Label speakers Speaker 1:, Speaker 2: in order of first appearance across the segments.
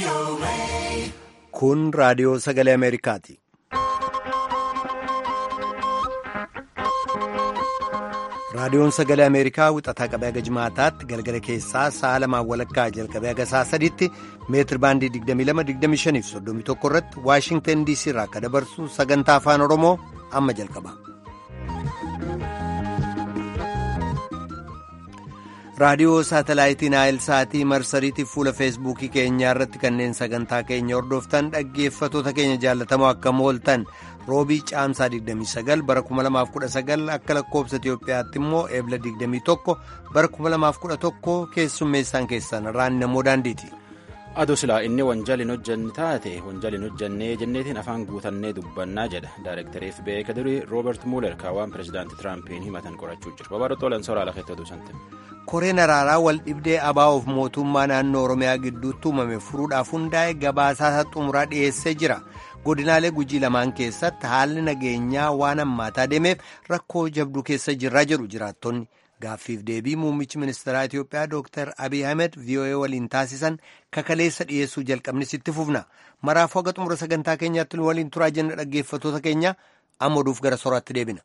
Speaker 1: Kun raadiyoo sagalee Ameerikaati. Raadiyoon sagalee Ameerikaa wixataa qabee haga jimaataatti galgala keessaa sa'a lamaan walakkaa jalqabee haga sa'a sadiitti meetir baandii 22-25 fi 31 irratti Waashingtan DC irraa akka dabarsu sagantaa afaan Oromoo amma jalqaba. raadiyoo saatalaayitii naayil saatii marsariitiif fuula feesbuukii keenyaa irratti kanneen sagantaa keenya hordoftan dhaggeeffatoota keenya jaallatamoo akkam ooltan roobii caamsaa 29 bara 2019 akka lakkoobsa itiyoophiyaatti immoo eebla 21 bara 2011 keessummeessaan keessan raan namoo daandiiti.
Speaker 2: aduu silaa inni wanjaliin hojjanne taate wanjaliin hojjannee jenneetiin afaan guutannee dubbannaa jedha daayirektarii fbi kadurii rooberti muuler kaawwan pirezidaantii tiraampiin himatan qorachuu jiru babarootoolan soraa lafeetti oduu sante.
Speaker 1: koreen araaraa wal dhibdee abaa'oof mootummaa naannoo oromiyaa gidduutti uumame furuudhaaf hundaa'e gabaasaa xumuraa dhiyeessee jira godinaalee gujii lamaan keessatti haalli nageenyaa waan hammaataa deemeef rakkoo jabduu keessa jirraa jedhu jiraattonni gaaffiif deebii muummichi ministeeraa itiyoophiyaa dooktar abiy ahmed voa waliin taasisan kakaleessa dhiyeessuu jalqabnis itti fufna maraafuu haga xumura sagantaa keenyaatti waliin turaa jenna dhaggeeffatoota keenya amma oduuf gara soraatti deebina.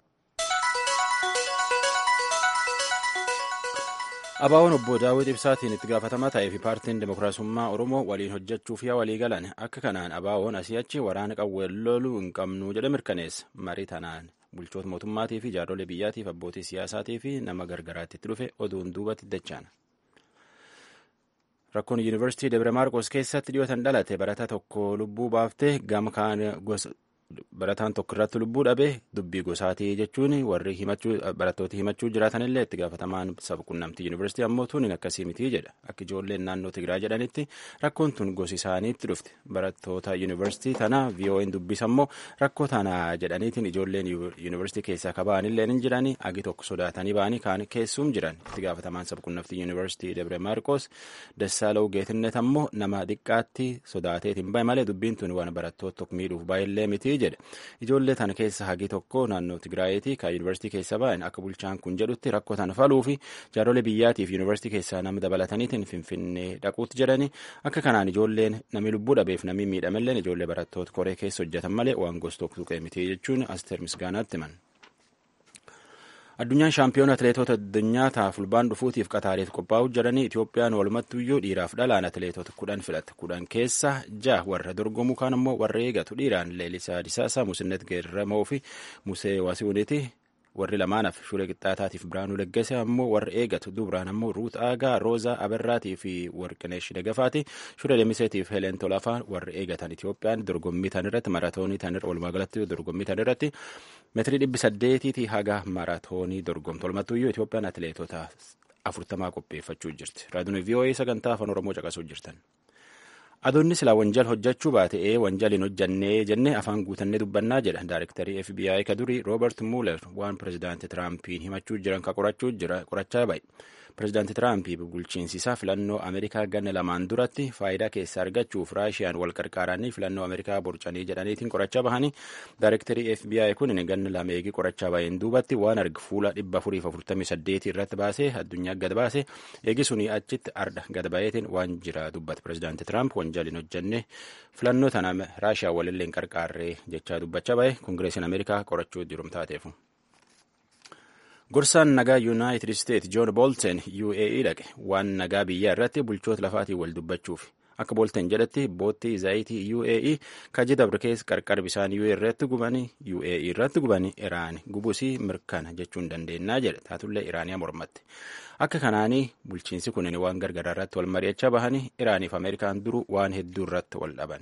Speaker 2: Abaawoon obbo Daawit Ibsaatiin itti gaafatamaa ta'ee fi paartiin Dimookiraasummaa Oromoo waliin hojjechuuf yaa walii galan akka kanaan Abaawoon asii achi waraana qawween loluu hin qabnu jedhe mirkaneessa. Marii tanaan bulchoota mootummaatii fi jaarsolee biyyaatiif abbootii siyaasaatii fi nama gargaraatti itti dhufe oduun duubatti dachaan. Rakkoon Yuunivarsiitii Debre Maarqos keessatti dhiyootan dhalate barataa tokko lubbuu baaftee gama kaan gosa. barataan tokko irratti lubbuu dhabee dubbii gosaatii jechuun warri barattooti himachuu jiraatanillee itti gaafatamaan saba qunnamtii yuunivarsiitii ammoo tun akkasii mitii jedha akka ijoolleen naannoo Tigraay jedhanitti rakkoon tun gosi isaaniitti dhufte barattoota yuunivarsiitii tana VOA'n dubbisa ammoo rakkoo tana jedhaniitiin ijoolleen yuunivarsiitii keessaa kaba'anillee ni jiranii agi tokko sodaatanii ba'anii kaan keessuum jiran itti gaafatamaan saba qunnamtii yuunivarsiitii Debre Maarqos Dassaalou Geetinnet ammoo nama xiqqaatti sodaateetiin bahe malee dubbiin tun waan barattoota tokko miidhuuf baay'illee miti jedhe ijoollee tana keessa hagi tokko naannoo tigraayitii kan yuunivarsiitii keessa ba'an akka bulchaan kun jedhutti rakkoo tana faluu fi jaarsolee biyyaatiif yuunivarsiitii keessaa nama dabalataniitiin finfinnee dhaquutti jedhani akka kanaan ijoolleen namni lubbuu dhabeef namni miidhamelleen ijoollee barattoota koree keessa hojjetan malee waan gosa tokko tuqee miti jechuun asteer misgaanaatti himan. addunyaan shaampiyoona atileetota addunyaa ta'a fulbaan dhufuutiif qataariif qophaa'uu jedhanii itoophiyaan walumattuyyuu dhiiraaf dhalaan atileetota kudhan filatte kudhan keessa ja'a warra dorgomu kaan ammoo warra eegatu dhiiraan leelisaa disaasaa musinnet geeramoo fi musee wasiwuniiti warri lamaanaaf shuree qixxaataatiif biraanuu leggese ammoo warra eegatu dubraan ammoo ruut aagaa roozaa abarraatii fi warqineesh dagafaati shuree lemiseetiif heleen tolafaa warra eegatan itoophiyaan dorgommii tan irratti maratoonii tan irra walumaa galatti dorgommii tan irratti meetirii dhibbi saddeetiitii haga maratoonii dorgomtu walumattuyyuu itoophiyaan atileetota afurtamaa qopheeffachuu jirti raadiyoon vii'oo'ee sagantaa afaan oromoo caqasuu jirtan. adoonni silaa wanjal hojjechuu baate wanjaliin hojjannee jennee afaan guutannee dubbannaa jedha daayirektarii fbi ka durii roobert muuler waan pirezidaanti tiraampiin himachuu jiran ka qorachuu jira qorachaa bahe pirezidaanti tiraampi bulchiinsi isaa filannoo ameerikaa ganna lamaan duratti faayidaa keessa argachuuf raashiyaan wal qarqaaranii filannoo ameerikaa borcanii jedhaniitiin qorachaa bahanii daayirektarii fbi kun ganna lama eegii qorachaa baheen duubatti waan argu fuula dhibba afuriif afurtamii saddeetii irratti baasee addunyaa gad baase eegi sunii achitti arda gad baheetiin waan jira dubbate pirezidaanti tiraamp wanjaliin hojjannee filannoo tana raashiyaa walillee hin qarqaarree jechaa dubbachaa bahe koongireesiin ameerikaa qorachuu jirum taateefu. gorsaan nagaa yuunaayitid isteet joon boolten uae dhaqe waan nagaa biyyaa irratti bulchoota lafaatiin wal dubbachuuf akka boolten jedhetti boottii zaayitii uae kaji dabre keessa qarqar bisaan uae irratti gubanii uae irratti gubanii iraan gubusii mirkana jechuun dandeennaa jedhe taatullee iraaniyaa mormatte akka kanaanii bulchiinsi kunin waan gargaraa irratti wal mari'achaa bahanii iraaniif ameerikaan duru waan hedduu irratti wal dhaban.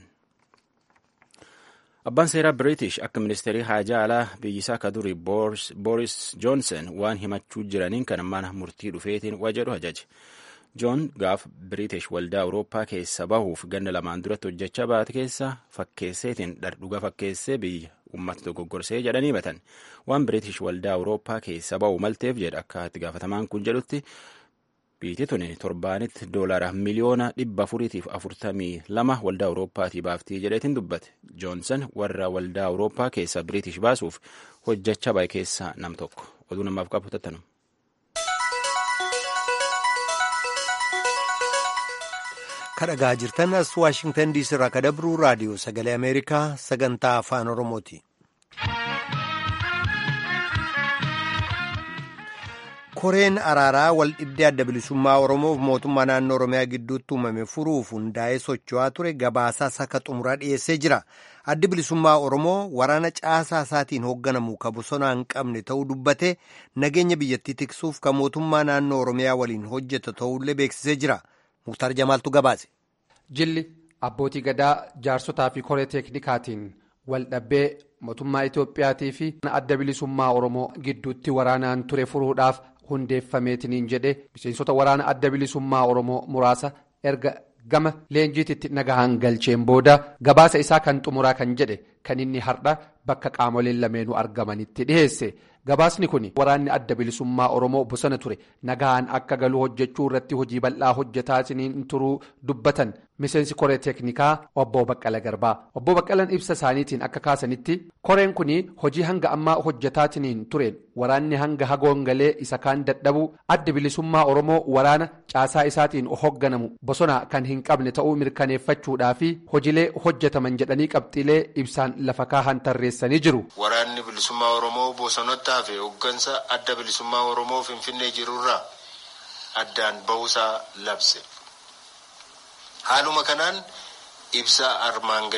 Speaker 2: abbaan seeraa biriitish akka ministeerii haajaa alaa biyyisaa ka durii booris joonsen waan himachuu jiraniin kan mana murtii dhufeetiin wajedhu ajaje joon gaaf biriitish waldaa awurooppaa keessa bahuuf ganna lamaan duratti hojjechaa baate keessa fakkeesseetiin dhardhuga fakkeessee biyya uummata dogoggorsee jedhanii himatan waan biriitish waldaa awurooppaa keessa bahu malteef jedha akka itti gaafatamaan kun jedhutti Biyyi tun torbaanitti doolaara miliyoona dhibba afuriitiif afurtamii lama waldaa Awurooppaatii baaftii jedheetiin dubbate. Joonsan warra waldaa Awurooppaa keessa Biriitish baasuuf hojjechaa bahe keessaa nam tokko. Oduu namaaf qabu tattanu.
Speaker 1: kadhagaa jirtan as waashingtan diisii irraa kadabruu raadiyoo sagalee ameerikaa sagantaa afaan oromooti. koreen araaraa wal dhibdee adda bilisummaa oromoof mootummaa naannoo oromiyaa gidduutti uumame furuuf hundaa'ee socho'aa ture gabaasaa saka xumuraa dhiyeessee jira addi bilisummaa oromoo waraana caasaa isaatiin hoogganamu ka bosonaa hin qabne ta'uu dubbate nageenya biyyattii tiksuuf ka mootummaa naannoo oromiyaa waliin hojjeta ta'ullee beeksisee jira muktaar jamaaltu gabaase.
Speaker 3: jilli abbootii gadaa jaarsotaa fi koree teeknikaatiin wal dhabbee mootummaa itoophiyaatii fi adda bilisummaa oromoo gidduutti waraanaan ture furuudhaaf. hundeeffameetiniin jedhe miseensota waraana adda bilisummaa oromoo muraasa erga gama leenjiititti nagahaan galcheen booda gabaasa isaa kan xumuraa kan jedhe kan inni har'a bakka qaamoleen lameenuu argamanitti dhiheesse gabaasni kun waraanni adda bilisummaa oromoo bosona ture nagahaan akka galuu hojjechuu irratti hojii bal'aa hojjetaatiniin turuu dubbatan miseensi koree teeknikaa obbo baqqala garbaa obbo baqqalan ibsa isaaniitiin akka kaasanitti koreen kun hojii hanga ammaa hojjetaatiniin tureen waraanni hanga hagoon galee isa kaan dadhabuu adda bilisummaa oromoo waraana caasaa isaatiin hoogganamu bosona kan hin qabne ta'uu mirkaneeffachuudhaa fi hojiilee hojjetaman jedhanii qabxiilee ibsaan lafa kaahan tarreessanii jiru.
Speaker 4: Waraanni bilisummaa oromoo bosonottaa fi hooggansa adda bilisummaa oromoo finfinnee jirurraa addaan bahuusaa labse. Haaluma kanaan ibsa armaan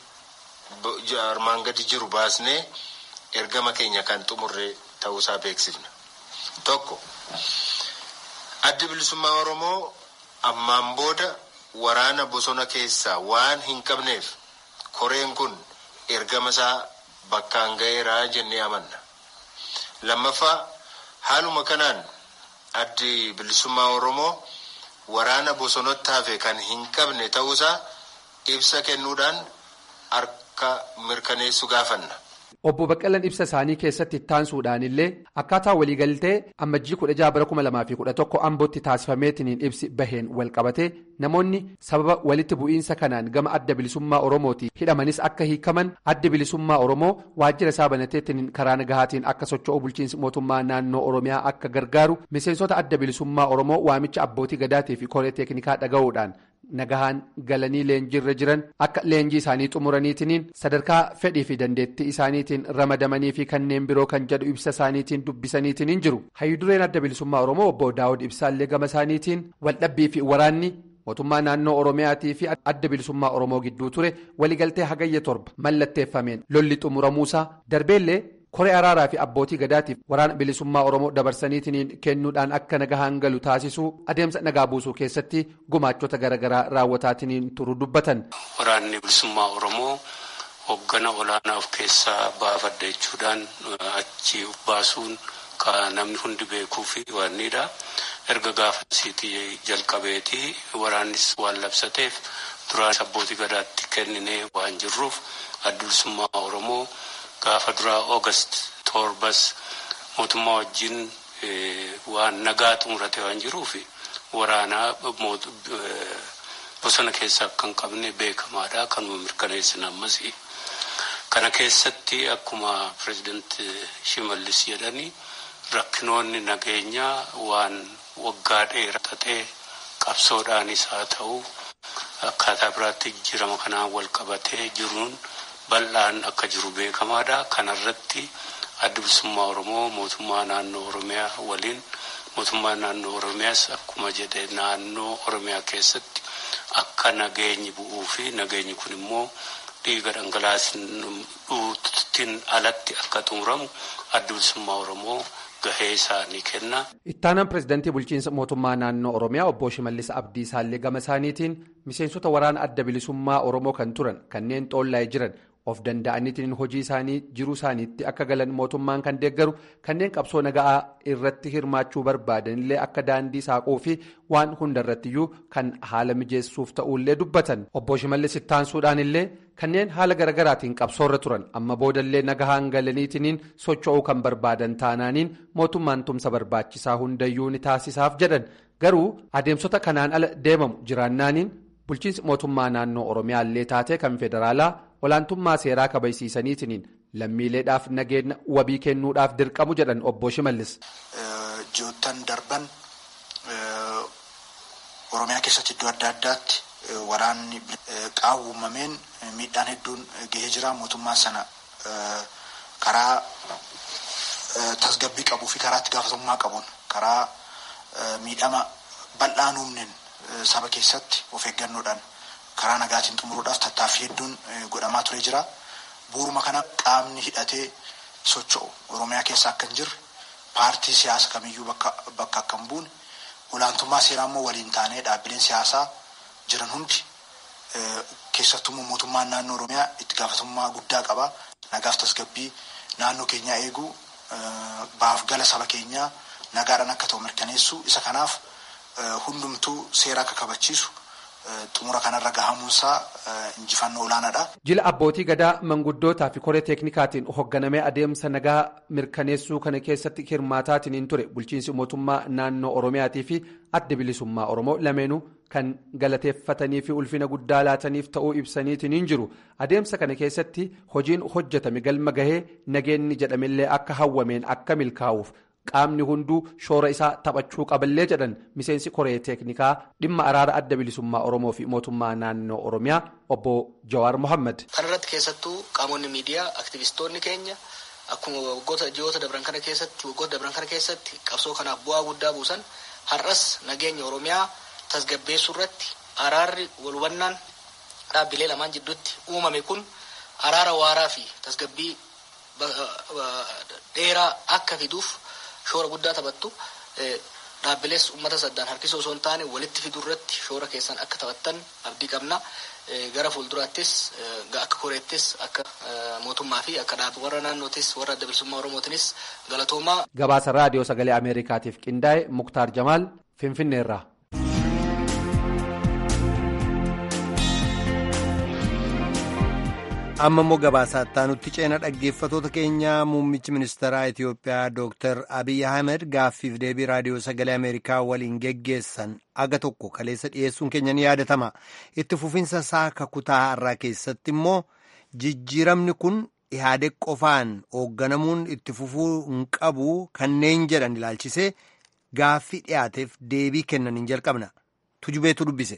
Speaker 4: gadi jiru baasnee ergama keenya kan xumurre ta'uusaa beeksifna. Tokko addi bilisummaa oromoo ammaan booda waraana bosona keessaa waan hin qabneef koreen kun ergama isaa bakkaan ga'eeraa jennee amanna. Lammaffaa haaluma kanaan addi bilisummaa oromoo waraana bosonatti hafe kan hin qabne ta'uusaa ibsa kennuudhaan harka mirkaneessu gaafanna.
Speaker 3: Obbo Baqqalan ibsa isaanii keessatti ittaansuudhaan illee akkaataa waliigaltee ammajjii kudha jaha bara kuma lamaa fi kudha tokko ambootti taasifameetiniin ibsi baheen walqabate namoonni sababa walitti bu'iinsa kanaan gama adda bilisummaa oromooti hidhamanis akka hiikaman adda bilisummaa oromoo waajjira isaa banateetiniin karaa nagahaatiin akka socho'u bulchiinsi mootummaa naannoo oromiyaa akka gargaaru miseensota adda bilisummaa oromoo waamicha abbootii gadaatii fi koree teeknikaa dhaga'uudhaan. nagahaan galanii leenjiirra jiran akka leenjii isaanii xumuraniitiniin sadarkaa fedhii fi dandeettii isaaniitiin ramadamanii fi kanneen biroo kan jedhu ibsa isaaniitiin dubbisaniitiin jiru hayyudureen adda bilisummaa oromoo obbo daawud ibsaallee gama isaaniitiin waldhabbii fi waraanni mootummaa naannoo oromiyaatii fi adda bilisummaa oromoo gidduu ture waliigaltee hagayya torba mallatteeffameen lolli xumuramuusaa darbeellee. koree araaraa fi abbootii gadaatiif waraana bilisummaa oromoo dabarsaniitiin kennuudhaan akka nagahaan galu taasisuu adeemsa nagaa buusuu keessatti gumaachota garaagaraa raawwataatiin turu dubbatan.
Speaker 5: waraanni bilisummaa oromoo hoggana olaanaa of keessaa baafadha jechuudhaan achi baasuun kan namni hundi beekuu fi waanidha erga gaafasiitii jalqabeetii waraannis waan labsateef duraan abbootii gadaatti kenninee waan jirruuf adda bilisummaa oromoo. Gaafa duraa Oogast torbas mootummaa wajjin waan nagaa xumurate waan jiruuf waraanaa bosona keessa akka hin qabne beekamaadha. Kanuma mirkaneessin ammas. Kana keessatti akkuma pireezidaanti Shimallis jedhani rakkinoonni nageenyaa waan waggaa dheeraa ta'ee qabsoodhaanis haa ta'u akkaataa biraatti jijjiirama kanaan wal qabatee jiruun. bal'aan akka jiru beekamaadha. Kanarratti adda bilisummaa Oromoo mootummaa naannoo Oromiyaa waliin mootummaa naannoo Oromiyaas akkuma jedhe naannoo Oromiyaa keessatti akka nageenyi bu'uu fi nageenyi kun immoo dhiiga dhangalaasuutiin alatti akka xumuramu adda bilisummaa Oromoo gahee isaanii kenna.
Speaker 3: Ittaanaan pireezidaantii bulchiinsa mootummaa naannoo Oromiyaa obbo Shimallis Abdiisaallee gama isaaniitiin miseensota waraana adda bilisummaa Oromoo kan turan kanneen xoollaa'ee jiran. of danda'aniitiin hojii isaanii jiruu isaaniitti akka galan mootummaan kan deeggaru kanneen qabsoo nagaa irratti hirmaachuu barbaadanillee akka daandii saaquu fi waan hundarrattiyyuu kan haala mijeessuuf ta'ullee dubbatan obbo Shimallis ittaansuudhaan illee kanneen haala garagaraatiin qabsoorra turan amma boodallee nagahaan galaniitiin socho'uu kan barbaadan taanaaniin mootummaan tumsa barbaachisaa hundayyuu ni taasisaaf jedhan garuu adeemsota kanaan ala deemamu jiraannaaniin bulchiinsi mootummaa naannoo oromiyaallee taatee kan federaalaa. olaantummaa seeraa kabajsiisaniitiin lammiileedhaaf nageenya wabii kennuudhaaf dirqamu jedhan obbo Shimallis.
Speaker 6: Ji'oottan darban Oromiyaa keessatti iddoo adda addaatti waraanni qaawwamameen miidhaan hedduun gahee jira mootummaan sana karaa tasgabbii qabuu fi karaa itti gaafatamummaa qabuun karaa miidhama bal'aan uumneen saba keessatti of eeggannoodhaan karaa nagaatiin xumuruudhaaf tattaaffii hedduun godhamaa ture jira. Bu'uuruma kana qaamni hidhatee socho'u Oromiyaa keessa akka hin jirre paartii siyaasa kamiyyuu bakka akka hin buune olaantummaa seeraa immoo waliin taanee dhaabbileen siyaasaa jiran hundi keessattuu mootummaan naannoo Oromiyaa itti gaafatamummaa guddaa qaba. Nagaaf tasgabbii naannoo keenyaa eeguu baaf gala saba keenyaa nagaadhaan akka ta'u mirkaneessu isa kanaaf hundumtuu seera akka kabachiisu xumura kanarra gahamuunsaa injifannoo olaanaadha.
Speaker 3: Jila abbootii gadaa manguddootaa fi koree teeknikaatiin hoogganamee adeemsa nagaa mirkaneessuu kana keessatti hirmaataatiin hin ture bulchiinsi mootummaa naannoo Oromiyaatii fi adda bilisummaa Oromoo lameenuu kan galateeffatanii fi ulfina guddaa laataniif ta'uu ibsaniitiin hin jiru adeemsa kana keessatti hojiin hojjetame galma gahee nageenni jedhamillee akka hawwameen akka milkaa'uuf. qaamni hunduu shoora isaa taphachuu qaballee jedhan miseensi koree teeknikaa dhimma araara adda bilisummaa oromoo fi mootummaa naannoo oromiyaa obbo jawaar mohaammed.
Speaker 7: kan irratti keessattuu qaamonni miidiyaa aktivistoonni keenya akkuma waggoota ji'oota dabran kana keessatti waggoota dabran kana keessatti qabsoo kanaaf bu'aa guddaa buusan har'as nageenya oromiyaa tasgabbeessuu irratti araarri walhubannaan dhaabbilee lamaan jidduutti uumame kun araara waaraa fi tasgabbii dheeraa akka fiduuf. shoora guddaa taphattu dhaabbilees uummata saddaan harkisoo osoo hin taane walitti fiduu irratti shoora keessan akka taphattan abdii qabna gara fuulduraattis akka koreettis akka mootummaa fi akka dhaabbii warra naannootis warra adda bilisummaa oromootinis galatoomaa.
Speaker 3: gabaasa raadiyoo sagalee ameerikaatiif qindaa'e muktaar jamaal finfinneerraa.
Speaker 1: amma immoo gabaasaa nutti ceena dhaggeeffatoota keenya muummichi ministeeraa Itiyoophiyaa Dr. Abiy Ahmed gaaffiif deebii raadiyoo sagalee Ameerikaa waliin geggeessan aga tokko kaleessa dhiyeessuun keenya ni yaadatama. Itti fufinsa isaa kakutaa har'aa keessatti immoo jijjiiramni kun ihaadeg qofaan hoogganamuun itti fufuu hin qabu kanneen jedhan ilaalchisee gaaffii dhiyaateef deebii kennan hin jalqabna. Tujubeetu dubbise.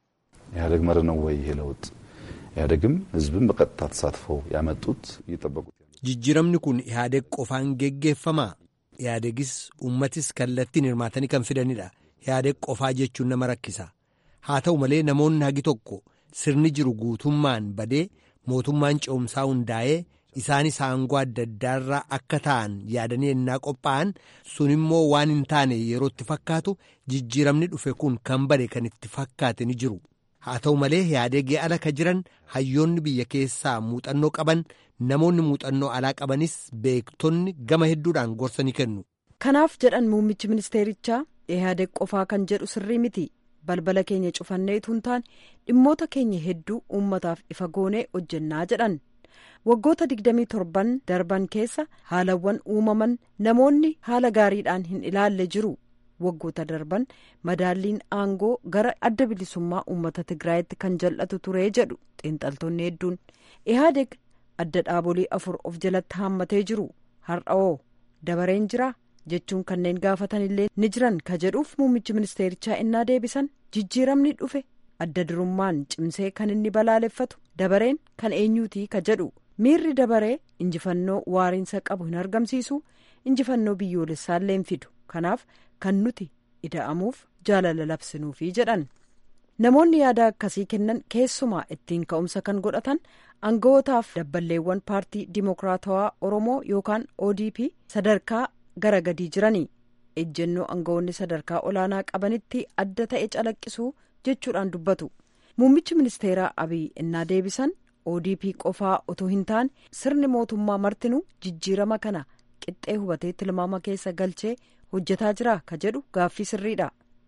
Speaker 8: ኢህአዴግ መር ነው ወይ ይሄ ለውጥ ኢህአዴግም ህዝብን በቀጥታ ተሳትፈው ያመጡት እየጠበቁት
Speaker 1: jijjiiramni kun ihaadeg qofaan geggeeffamaa ihaadegis ummatis kallattiin hirmaatanii kan fidanidha ihaadeg qofaa jechuun nama rakkisa haa ta'u malee namoonni hagi tokko sirni jiru guutummaan badee mootummaan ce'umsaa hundaa'ee isaanis aangoo adda addaarraa akka ta'an yaadanii ennaa qophaa'an sun immoo waan hin taane yerootti fakkaatu jijjiiramni dhufe kun kan bade kan itti fakkaate ni jiru. haa ta'u malee ihaadegii ala ka jiran hayyoonni biyya keessaa muuxannoo qaban namoonni muuxannoo alaa qabanis beektonni gama hedduudhaan gorsa ni kennu.
Speaker 9: kanaaf jedhan muummichi ministeerichaa ihaadeg qofaa kan jedhu sirrii miti balbala keenya cufannee utuu hin taane dhimmoota keenya hedduu uummataaf ifa goonee hojjennaa jedhan waggoota 27 darban keessa haalawwan uumaman namoonni haala gaariidhaan hin ilaalle jiru. waggoota darban madaalliin aangoo gara adda bilisummaa uummata tigraayitti kan jal'atu ture jedhu xiinxaltoonni hedduun ihaadeg adda dhaabolee afur of jalatti haammatee jiru har'aoo dabareen jira jechuun kanneen gaafatanillee ni jiran ka jedhuuf muummichi ministeerichaa innaa deebisan jijjiiramni dhufe adda durummaan cimsee kan inni balaaleffatu dabareen kan eenyuutii ka jedhu miirri dabaree injifannoo waariinsa qabu hin argamsiisu injifannoo biyyoolessaallee hin fidu kanaaf. kan nuti ida'amuuf jaalala labsinuufi jedhan namoonni yaada akkasii kennan keessumaa ittiin ka'umsa kan godhatan aanga'ootaaf dabballeewwan paartii dimokiraatawaa oromoo yookaan odp sadarkaa gara gadii jiranii ejjennoo aanga'oonni sadarkaa olaanaa qabanitti adda ta'e calaqqisuu jechuudhaan dubbatu muummichi ministeeraa abiy innaa deebisan odp qofaa otoo hin taane sirni mootummaa martinuu jijjiirama kana qixxee hubatee tilmaama keessa galchee. hojjetaa jira ka jedhu gaaffii sirriidha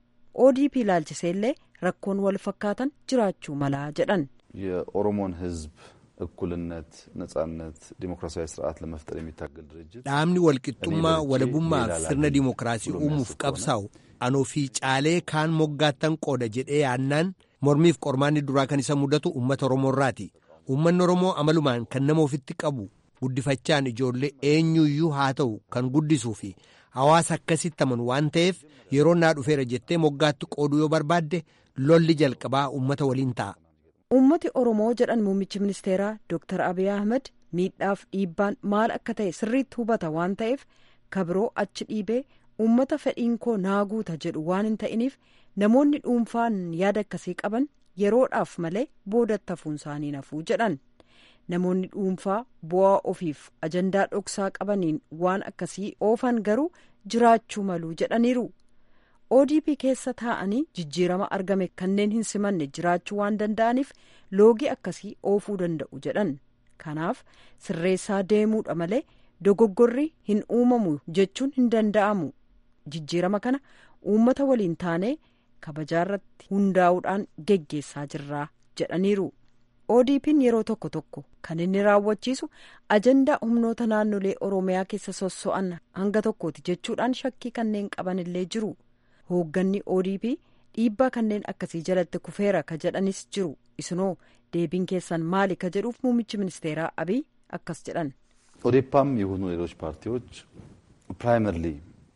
Speaker 9: odp ilaalchisee illee rakkoon wal fakkaatan jiraachuu malaa jedhan
Speaker 8: የኦሮሞን ህዝብ እኩልነት ነጻነት ዲሞክራሲያዊ ስርዓት ለመፍጠር የሚታገል ድርጅት
Speaker 1: dhaabni walqixxummaa walabummaaf sirna dimookiraasii uumuuf qabsaa'u anoo fi caalee kaan moggaattan qooda jedhee yaannaan mormiif qormaanni duraa kan isa mudatu uummata oromoorraati uummanni oromoo amalumaan kan nama ofitti qabu guddifachaan ijoollee eenyuyyuu haa ta'u kan guddisuu fi hawaasa akkasitti amanu waan ta'eef yeroo naa dhufeera jettee moggaatti qooduu yoo barbaadde lolli jalqabaa uummata waliin ta'a.
Speaker 9: Uummati Oromoo jedhan muummichi ministeeraa Dr. Abiy Ahmed miidhaaf dhiibbaan maal akka ta'e sirriitti hubata waan ta'eef kabiroo achi dhiibee uummata fedhiin koo naa guuta jedhu waan hin ta'iniif namoonni dhuunfaan yaada akkasii qaban yeroodhaaf malee boodatti hafuun isaanii nafuu jedhan. namoonni dhuunfaa bu'aa ofiif ajandaa dhoksaa qabaniin waan akkasii oofan garuu jiraachuu maluu jedhaniiru odp keessa taa'anii jijjiirama argame kanneen hin simanne jiraachuu waan danda'aniif loogii akkasii oofuu danda'u jedhan kanaaf sirreessaa deemuudha malee dogoggorri hin uumamu jechuun hin danda'amu jijjiirama kana uummata waliin taanee kabajaarratti hundaa'uudhaan geggeessaa jirraa jedhaniiru. odp'n yeroo tokko tokko kan inni raawwachiisu ajandaa humnoota naannolee oromiyaa keessa sosso'an hanga tokkooti jechuudhaan shakkii kanneen qaban illee jiru hoogganni odp dhiibbaa kanneen akkasii jalatti kufeera ka jedhanis jiru isinoo deebiin keessan maali ka jedhuuf muummichi ministeeraa abiy akkas jedhan.
Speaker 8: ኦዴፓም የሆኑ ሌሎች ፓርቲዎች ፕራይመርሊ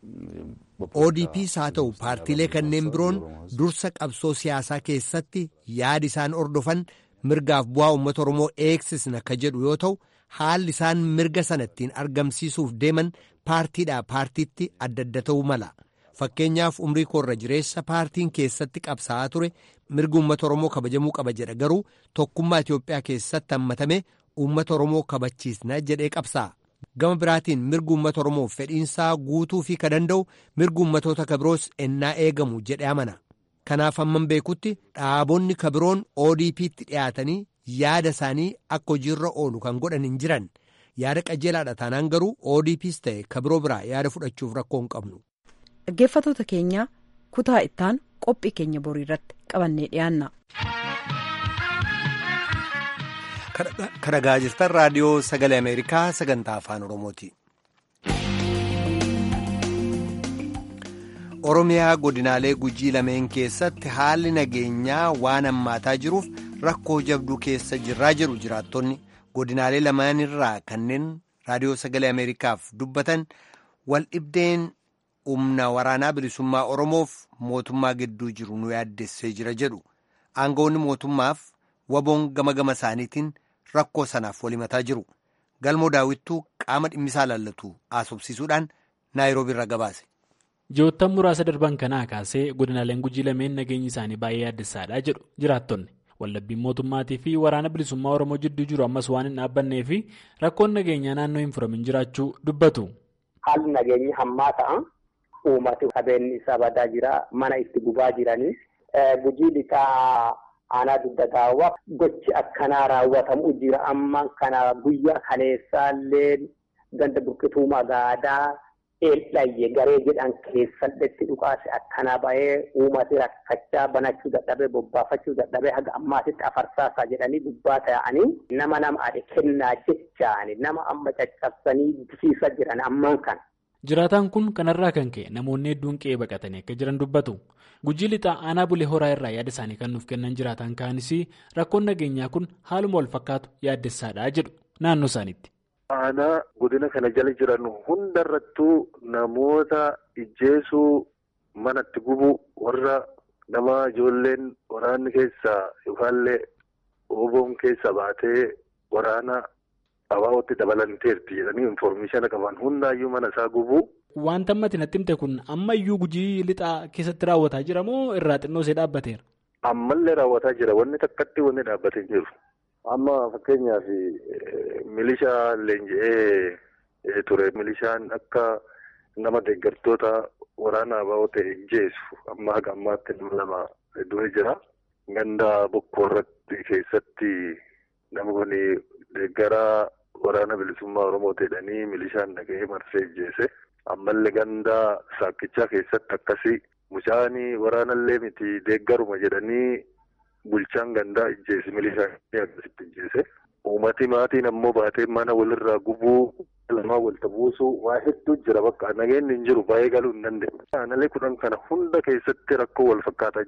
Speaker 1: ODPs haa ta'u paartiilee kanneen biroon dursa qabsoo siyaasaa keessatti yaadi isaan ordofan mirgaaf bu'aa uummata Oromoo eegsisna ka jedhu yoo ta'u haalli isaan mirga sana ittiin argamsiisuuf deeman paartiidhaa paartiitti adda adda ta'uu mala. Fakkeenyaaf umrii koorra jireessa paartiin keessatti qabsaa'aa ture mirgi uummata Oromoo kabajamuu qaba jedha garuu tokkummaa Itoophiyaa keessatti hammatame uummata Oromoo kabachiisna jedhee qabsaa'a. Gama biraatiin mirgi uummata Oromoof fedhiinsaa guutuu fi ka danda'u mirgi uummatoota kabiroos ennaa eegamu jedhee amana. Kanaaf hamman beekutti dhaabonni kabiroon ODP'tti dhiyaatanii yaada isaanii akka hojiirra oolu kan godhan hin jiran. Yaada qajeelaadha taanaan garuu ODP's ta'e kabiroo biraa yaada fudhachuuf rakkoo hin qabnu.
Speaker 9: Dhaggeeffattoota keenya kutaa ittaan qophii keenya borii irratti qabannee dhiyaanna.
Speaker 1: Kan dhagaa jirtan raadiyoo sagalee Ameerikaa sagantaa afaan Oromooti. Oromiyaa godinaalee gujii lameen keessatti haalli nageenyaa waan hammaataa jiruuf rakkoo jabduu keessa jirraa jiru jiraattonni godinaalee lamaan irraa kanneen raadiyoo sagalee Ameerikaaf dubbatan wal dhibdeen humna waraanaa bilisummaa Oromoof mootummaa gidduu jiru nu yaaddessee jira jedhu aangawoonni mootummaaf waboon gama gama isaaniitiin rakkoo sanaaf walimataa jiru galmoo daawwittuu qaama dhimmisaa laallatu haasofsiisuudhaan naayiroobii irra gabaase.
Speaker 10: Ji'oottan muraasa darban kanaa kaasee godinaaleen gujii lameen nageenyi isaanii baay'ee yaaddessaadha jedhu jiraattonni waldhabbiin mootummaatii fi waraana bilisummaa oromoo jidduu jiru ammas waan hin dhaabbannee fi rakkoon nageenyaa naannoo hin furamin jiraachuu dubbatu.
Speaker 11: Haalli nageenyi hammaa ta'a. Uummati qabeenyi isaa badaa jira. Mana itti gubaa jiranii. Gujii lixaa aanaa dugda daawwaa gochi akkanaa raawwatamu jira. Amma kana guyyaa kaleessaallee ganda burqituu magaadaa. eeldhayye garee jedhan keessatti dhukaase akkanaa bahee uummati rakkachaa banachuu dadhabee bobbaafachuu dadhabee haga ammaatitti afarsaasaa jedhanii dubbaa ta'anii nama nama ade kennaa jechaani nama amma caccabsanii bisiisa jiran ammaan kana.
Speaker 10: Jiraataan kun kanarraa kan ka'e namoonni hedduun qe'ee baqatanii akka jiran dubbatu. Gujii lixaa aanaa bulee horaa irraa yaada isaanii kan nuuf kennan jiraataan kaanis rakkoon nageenyaa kun haaluma wal fakkaatu yaaddessaadha jedhu naannoo isaaniitti.
Speaker 12: Aanaa godina kana jala jiran hundarrattuu namoota ijjeesuu manatti gubu warra nama ijoolleen waraanni keessaa yookaallee oboon keessa baatee waraana abaa'ootti dabalanteerti jedhanii infoormeeshina qaban hundaayyuu mana isaa gubu.
Speaker 10: Wanta ammatti natti himte kun ammayyuu gujii lixaa keessatti raawwataa jira moo irraa xinnoo ishee dhaabbateera?
Speaker 12: Ammallee raawwataa jira wanni takkatti wanni dhaabbatee jiru. Amma fakkeenyaaf milishaa leenji'ee ture milishaan akka nama deeggartoota waraana abaa'oo ta'e ijjeessu amma haga ammaatti nama lama du'ee jira. Ganda bokkoo irratti keessatti nama kun deeggaraa waraana bilisummaa Oromoo ta'edhanii milishaan dhaga'ee marsee ijjeese. Ammallee ganda saakkichaa keessatti akkasii mucaanii waraanallee miti deeggaruma jedhanii. Bulchaan gandaa ijjeese milishaan akkasitti ijjeese. Uummati maatiin ammoo baatee mana walirraa gubuu lamaa walta buusuu waa hedduu jira bakka nageenyi hin jiru baay'ee galuu hin dandeenye. Aanalee kudhan kana hunda keessatti rakkoo wal fakkaataa jira.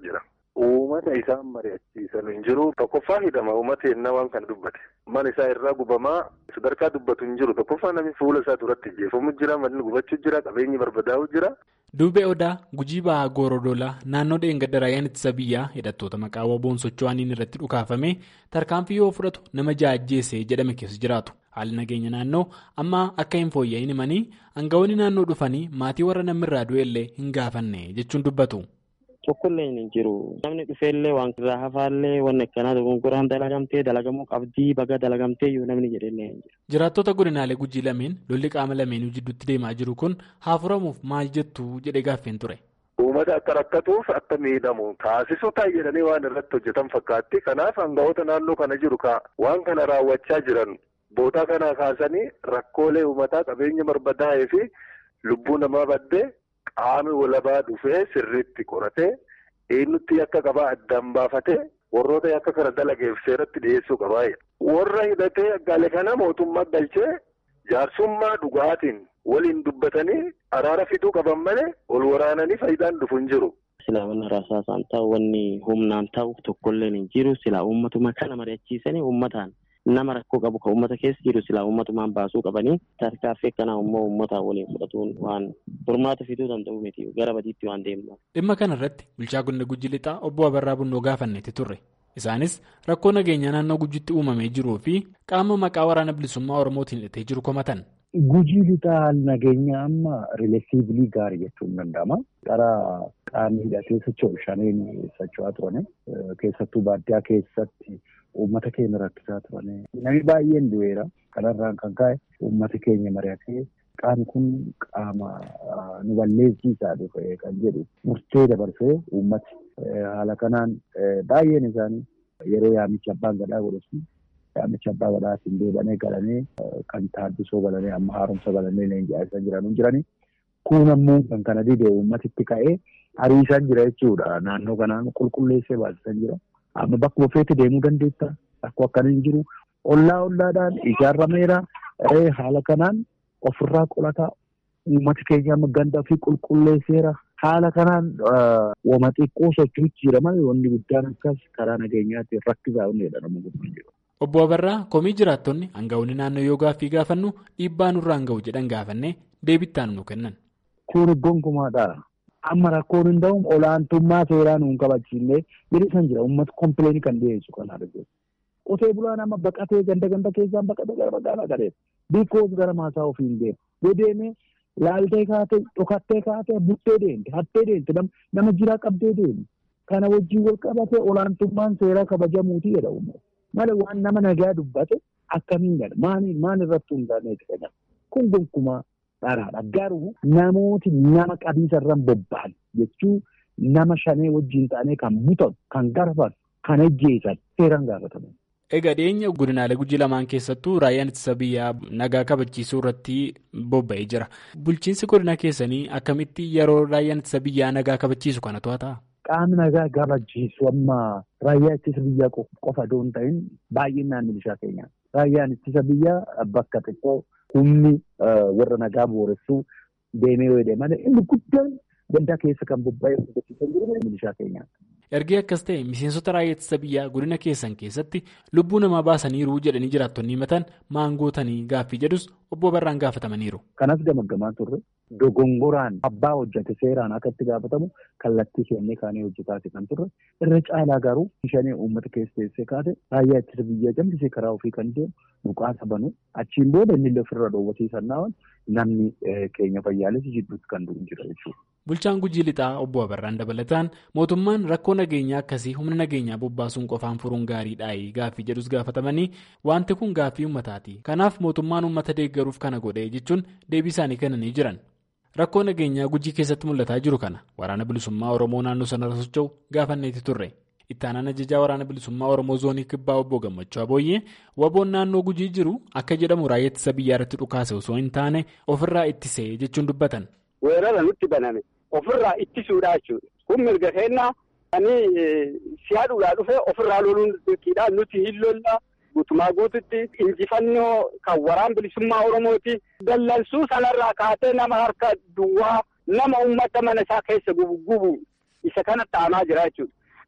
Speaker 12: uummata isaan mari'achiisan hin jiru tokkoffaa hidhama uummata yennaa waan kana dubbate mana isaa irraa gubamaa sadarkaa dubbatu hin jiru tokkoffaa namni fuula isaa duratti jeefamu jira manni gubachuu jira qabeenyi barbadaa'u jira.
Speaker 10: Duubee Odaa Gujii Bahaa Goorodoolaa naannoo dheengadda raayyaan ittisa biyyaa hidhattoota maqaa waboon socho'aniin irratti dhukaafame tarkaanfii yoo fudhatu nama jaajjeesse jedhame keessa jiraatu. Haalli nageenya naannoo amma akka hin fooyya'in himanii aangawoonni naannoo dhufanii maatii warra namirraa du'ellee hin gaafanne jechuun dubbatu.
Speaker 13: Tokkollee hin jiru. Namni dhufeellee waan irraa hafaallee wanni akkanaa dogongoraan dalagamtee dalagamuu qabdii baga dalagamtee yoo namni jedhellee hin jiru.
Speaker 10: Jiraattota godinaalee gujii lameen lolli qaama lameenuu jidduutti deemaa jiru kun haa furamuuf maal jettu jedhee gaaffeen ture.
Speaker 12: Uummata akka rakkatuuf akka miidhamu taasisuu ta'a jedhanii waan irratti hojjetan fakkaatti. Kanaaf aangawoota naannoo kana jiru waan kana raawwachaa jiran bootaa kana kaasanii rakkoolee uummataa qabeenya barbadaa'ee fi lubbuu namaa baddee. Qaami walabaa dhufee sirriitti qoratee eenyutti akka qabaa addaan baafatee warroota akka kana dalageef seeratti dhiyeessuu qabaa. Warra hidhatee aggaalee kana mootummaa galchee jaarsummaa dhugaatiin waliin dubbatanii araara fiduu qaban malee ol waraananii faayidaan dhufu hin jiru.
Speaker 13: Silaa wanni rasaasaan ta'u wanni humnaan ta'u tokkollee hin jiru. Silaa uummatuma kana mari'achiisanii uummataan nama rakkoo qabu kan uummata keessa jiru silaa uummatumaan baasuu qabanii tarkaaffii akkanaa immoo uummataan waliin fudhatuun waan furmaata fiduu danda'u miti gara badiitti waan deemnu.
Speaker 10: Dhimma kana irratti bulchaa godina Gujii Lixaa obbo Abarraa Bunnoo gaafanneeti turre. Isaanis rakkoo nageenyaa naannoo gujitti uumamee jiruu fi qaama maqaa waraana bilisummaa Oromootiin hidhatee jiru komatan.
Speaker 14: Gujii lixaa haal nageenya amma rileesiivlii gaarii jechuun danda'ama. Qara qaamni hidhatee socho'u shaniin socho'aa turani. Keessattuu baadiyyaa keessatti uummata keenya rakkisaa turani. Namni baay'een du'eera. Kanarraan kan ka'e uummata keenya mari'atee qaamni kun qaama nu balleessiisaa dhufe kan jedhu murtee dabarsee uummati haala kanaan baay'een isaanii yeroo yaamicha abbaan gadaa godhatu yaamicha abbaa gadaatiin deebanee galanii kan taaddisoo galanii amma haaromsa galanii leenji'aa jiran jiranii kun ammoo kan kana didee uummatitti ka'ee hariisan jira jechuudha naannoo kanaan qulqulleessee baasisan jira amma bakkuma feete deemuu dandeetta akkoo akkana hin jiru ollaa ollaadhaan ijaarameera haala kanaan ofirraa qolataa uummati keenya amma ganda fi qulqulleesseera haala kanaan wama xiqqoo socho'uutti jira malee wanni guddaan akkas karaa nageenyaatti rakkisaa wanni jedhamu guddaan jiru.
Speaker 10: Obbo Abarraa komii jiraattonni aangawoonni naannoo yoo gaaffii gaafannu dhiibbaa nurraan ga'u jedhan gaafannee deebittaan nu kennan.
Speaker 14: Kun gonkumaadha. Amma rakkoon hin ta'u olaantummaa seeraa nuun kabachiisnee jedhisan jira uummata kompileeni kan dhiyeessu kan arginu. Qotee bulaan amma baqatee ganda ganda keessaan baqatee gara magaalaa galee biikoos gara maasaa ofii hin deemu. Yoo deemee laaltee kaatee dhokattee kaatee buttee deemte hattee deemte nama jiraa qabdee deemu. Kana wajjin wal qabatee olaantummaan seeraa kabajamuuti jedha uummata. Malee waan nama nagaa dubbate akkamiin gala maaliin maal irratti hundaa'eeti fayyada. Kun gonkumaa dharaadha. Garuu namooti nama qabiisarraan bobba'an jechuun nama shanee wajjin ta'anii kan butan, kan garfan, kan ajjeesan seeraan gaafataman.
Speaker 10: Egaa dhiyeenya godinaalee gujii lamaan keessattuu raayyaan ittisa biyyaa nagaa kabachiisuu irratti bobba'ee jira. Bulchiinsi godina keessanii akkamitti yeroo raayyaan ittisa biyyaa nagaa kabachiisu kana to'ata?
Speaker 14: Qaamni nagaa kabachiisu amma raayyaa ittisa biyyaa qofa osoo hin ta'in baay'inaan milishaa keenya. Raayyaan ittisa biyyaa bakka xiqqoo humni warra nagaa booressuu deemee yoo deeman inni guddaan gandaa keessa kan bobba'ee hojjechiisan jiru milishaa keenya.
Speaker 10: Ergee akkas ta'e miseensota raayyaa ittisa biyyaa godina keessan keessatti lubbuu namaa baasaniiru jedhanii jiraattonni himatan maangootanii gaaffii jedhus obbo Barraan gaafatamaniiru.
Speaker 14: Kanas gamaggamaa turre dogongoraan abbaa hojjate seeraan akka itti gaafatamu kallattii kennee kaanee hojjetaati kan turre irra caalaa garuu shanee uummata keessa teessee kaate raayyaa ittisa biyyaa jambisee karaa ofii kan deemu mukaasa banu achiin booda inni illee ofirra dhoowwatiisannaan namni keenya fayyaalessi jidduutti kan du'u jira jechuudha.
Speaker 10: Bulchaan Gujii Lixaa obbo Abarraan dabalataan mootummaan rakkoo nageenyaa akkasii humna nageenyaa bobbaasuun qofaan furuun gaariidhaayi gaaffii jedhus gaafatamanii wanti kun gaaffii uummataati. Kanaaf mootummaan uummata deeggaruuf kana godhee jechuun deebii isaanii kennanii jiran. Rakkoo nageenyaa Gujii keessatti mul'ataa jiru kana waraana bilisummaa Oromoo naannoo sanarra socho'u gaafanneeti turre. Ittaanaan ajajaa waraana bilisummaa Oromoo zoonii kibbaa obbo Gammachuu Abooyyee waboon naannoo Gujii jiru akka jedhamu raayyaa ittisa biyyaa irratti dhukaase osoo hin taane ofirraa ittisee jechuun dubbatan.
Speaker 15: weerara nutti baname ofirraa ittisuudha jechuudha. Kun mirga kennaa ani siyaadhuudhaa dhufe ofirraa loluun dirqiidha nuti hin lolla guutumaa guututti injifannoo kan waraan bilisummaa Oromooti. Dallansuu sanarraa kaatee nama harka duwwaa nama uummata mana isaa keessa gubu isa kana ta'amaa jira jechuudha.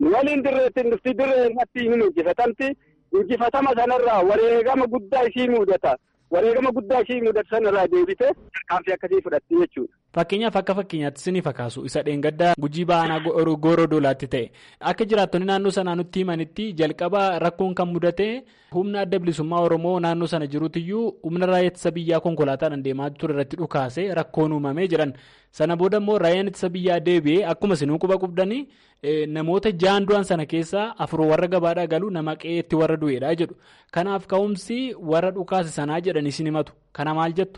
Speaker 15: waliin dirreetti dhufti dirree irratti hin injifatamti injifatama sanarraa wareegama guddaa ishii mudata wareegama guddaa ishii mudatu sanarraa deebite tarkaanfii akkasii fudhatti jechuudha.
Speaker 10: Fakkeenyaaf akka fakkeenyaatti isiniif fakaasu isa dheengaddaa gujii ba'anaa gooroo doolaatti ta'e akka jiraattonni naannoo sanaa nutti himanitti jalqaba rakkoon kan mudate humna adda bilisummaa Oromoo naannoo sana jiruutiyyuu humna raayyaa ittisa biyyaa konkolaataadhaan deemaa ture irratti dhukaase rakkoon uumamee jedhan sana booda immoo raayyaan ittisa biyyaa deebi'ee akkuma isinuu quba qabdanii namoota jaan du'an sana keessaa afur warra gabaadhaa galu nama qe'eetti warra du'eedha jedhu kanaaf ka'umsi warra dhukaase sanaa jedhanii isin himatu kana maal jettu.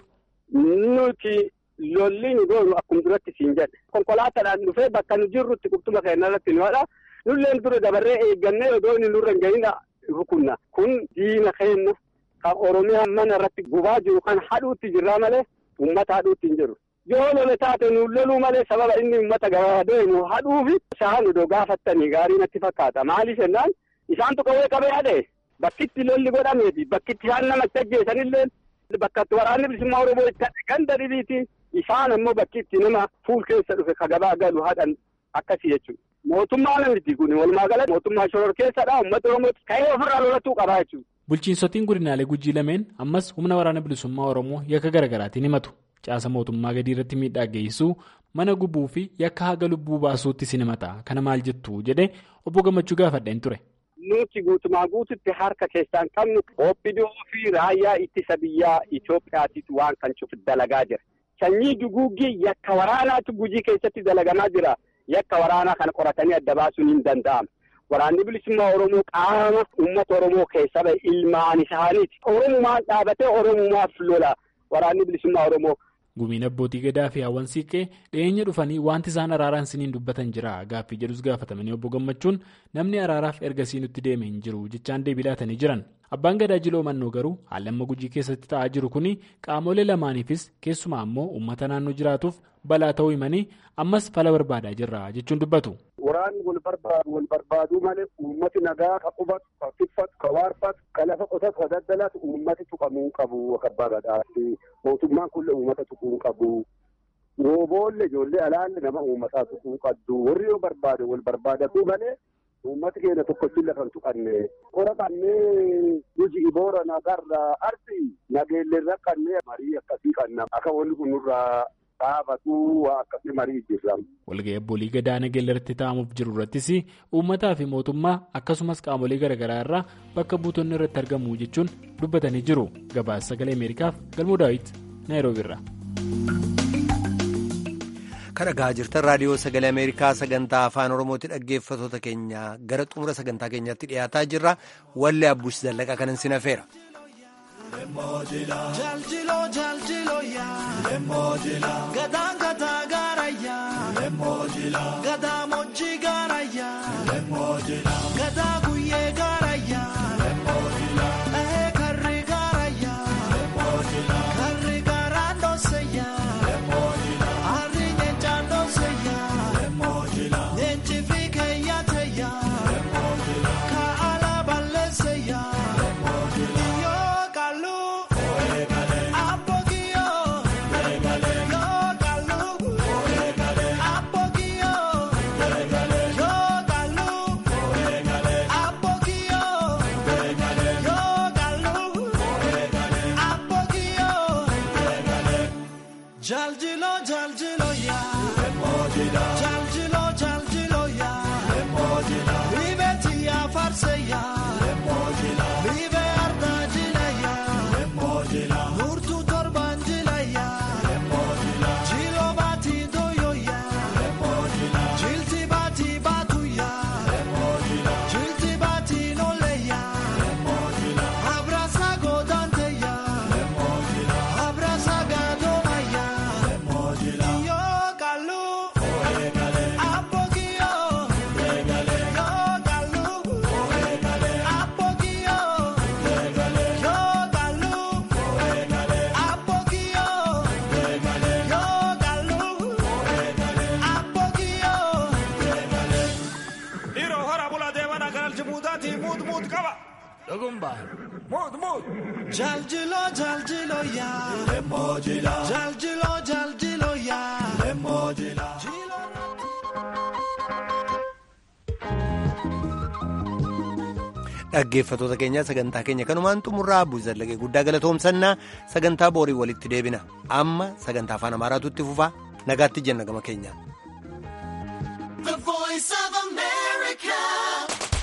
Speaker 15: Nuti lolli nu goonu akkuma duratti siin jedhe konkolaataadhaan dhufee bakka nu jirrutti qubtuma keenya irratti nu haadha nulleen dura dabarree eeggannee odoo inni nurra hin gahin rukunna kun diina keenya kan oromiyaa mana irratti gubaa jiru kan hadhuutti jirraa malee uummata hadhuutti hin jiru. yoo lole taate nu loluu malee sababa inni uummata gabaa deemu hadhuufi isaan odoo gaafattanii gaarii natti fakkaata maaliif jennaan isaantu qawwee qabee hadhe bakkitti lolli godhameeti bakkitti isaan namatti ajjeesanillee bakkatti waraanni bilisummaa oromoo itti hadhe ganda dhibiiti isaan ammoo bakkitti nama fuul keessa dhufe ka gabaa galu hadhan akkasii jechuudha. Mootummaa namiti kun walumaa galatti mootummaa shoror keessadha uummata oromooti ka'ee ofirraa lolatuu qabaa jechuudha.
Speaker 10: Bulchiinsotiin godinaalee gujii lameen ammas humna waraana bilisummaa oromoo yakka garaagaraatiin himatu. Caasa mootummaa gadii irratti miidhaa geessisuu mana gubuu fi yakka haga lubbuu baasuutti sin himata kana maal jettu jedhee obbo Gammachuu gaafadheen ture.
Speaker 15: Nuti guutumaa guututti harka keessaan qabnu OPDO fi raayyaa ittisa biyyaa Itoophiyaatiitu waan kan cufu dalagaa jira. Sanyii duguuggii yakka waraanaatu gujii keessatti dalagamaa jira. Yakka waraanaa kana qoratanii adda baasuun hin danda'amu. Waraanni bilisummaa Oromoo qaama uummata Oromoo keessa bahe ilmaan isaaniiti. Oromumaan dhaabatee Oromumaaf lola. Waraanni bilisummaa Oromoo.
Speaker 10: Gumiin abbootii gadaa fi hawwan siiqqee dhiyeenya dhufanii wanti isaan araaraan siniin dubbatan jira gaaffii jedhus gaafatamanii obbo Gammachuun namni araaraaf ergasii nutti deeme hin jiru jechaan deebii laatanii jiran. Abbaan gadaa jiloo mannoo garuu haalli amma gujii keessatti ta'aa jiru kun qaamolee lamaaniifis keessumaa ammoo uummata naannoo jiraatuuf balaa ta'uu himanii ammas fala barbaadaa jirra jechuun dubbatu.
Speaker 16: Waraanni wal barbaadu wal barbaaduu malee uummati nagaa ka qubatu ka tiffatu ka waarfatu ka lafa qotatu ka daddalatu uummati tuqamuu qabu akka abbaa gadaatti mootummaan kun uummata tuquu qabu. Rooboolle ijoollee alaalle nama uummataa tuquu qabdu warri yoo barbaade wal barbaadatu malee uummati keenya tokkotti lafa hin tuqanne. Qora qannee nuti iboora nagarra arsi nageellee irra qannee marii akkasii qannaa akka wanni kun nurraa dhaabatu waa akkasii marii jirra.
Speaker 10: Walga'ii abboolii gadaa nageellee irratti taa'amuuf jiru irrattis uummataa fi mootummaa akkasumas qaamolee garaagaraa irraa bakka buutonni irratti argamu jechuun dubbatanii jiru. Gabaasa sagalee Ameerikaaf galmoo daawwiti Naayiroobi irraa.
Speaker 1: Kan dhagaa jirtan raadiyoo sagalee Ameerikaa sagantaa afaan Oromooti dhaggeeffatoota keenya gara xumura sagantaa keenyaatti dhiyaataa jirra. Wallee Abbuush Zallaqa kanan sin hafeera.
Speaker 17: Jaljilo jaljilo yaa gadaan gataa gaara yaa gadaa mojjii gaara yaa gadaa guyyee gaara yaa ehee karri gaara yaa karri gaaraan dhoose yaa harri nyeenchaan dhoose yaa nyeenchi fi keeyyaate yaa kaa'ala balleesse yaa. Jaljilo jaljilo ya Jaljilo jaljilo ya Libeti ya farse ya Libe arda jila ya Nurtu torban jila ya Jilo bati doyo ya Jilti bati batu ya Jilti bati nole ya Abrasa godante ya Abrasa gadoma ya Yo kalu Apogio Yo kalu Apogio Yo kalu Apogio Yo kalu Apogio
Speaker 18: Dhiiroo hora bulaa deemanaa kan aljibuutaati muut muut qaba. Dhugumba. Muut muut.
Speaker 17: Jaljilo jaljilo ya Jaljilo jaljilo ya
Speaker 1: dhaggeeffatoota keenya sagantaa keenya kanumaan xumurraa buuzallagee guddaa galatoomsannaa sagantaa boorii walitti deebina amma sagantaa afaan amaaraatu itti fufaa nagaatti jenna gama keenya.
Speaker 17: The voice